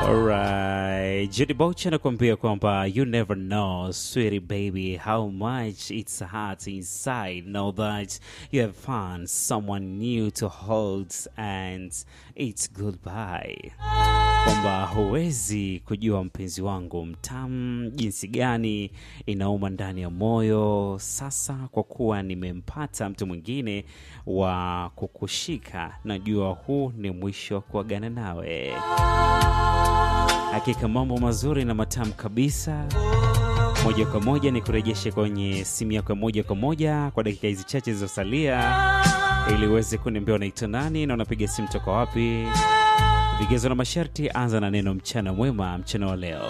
Alright, Judy Boucher anakuambia kwamba you never know sweetie baby how much it's hurt inside know that you have found someone new to hold and it's goodbye kwamba huwezi kujua mpenzi wangu mtamu jinsi gani inauma ndani ya moyo sasa kwa kuwa nimempata mtu mwingine wa kukushika najua huu ni mwisho wa kuagana nawe hakika mambo mazuri na matamu kabisa moja kwa moja ni kurejeshe kwenye simu yako ya moja kwa moja kwa dakika hizi chache zilizosalia ili uweze kuniambia unaitwa nani na unapiga simu toka wapi vigezo na masharti anza na neno mchana mwema mchana wa leo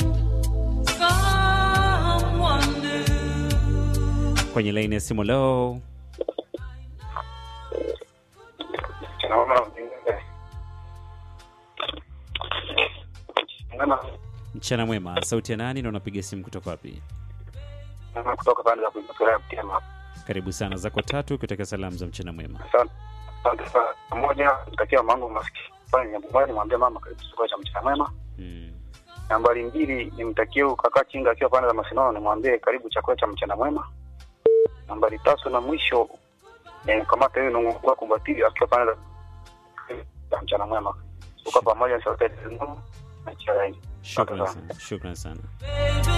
kwenye laini ya simu leo mchana mwema sauti ya nani na unapiga simu kutoka wapi kutoka pande za kujitolea Mtema. karibu sana zako tatu ukitaka salamu za mchana mwema Asante asante sana. Pamoja nitakia mangu maskini pale nyumbani, mwambie mama karibu chakula cha mchana mwema. mm. Nambari mbili nimtakie huyu kaka Chinga akiwa pande za Masinono, nimwambie karibu chakula cha mchana mwema. Nambari tatu na mwisho nimkamata huyu nungua kumbatili akiwa pande za mchana mwema. Tuko pamoja sauti ya Mungu na chai. shukran sana shukran sana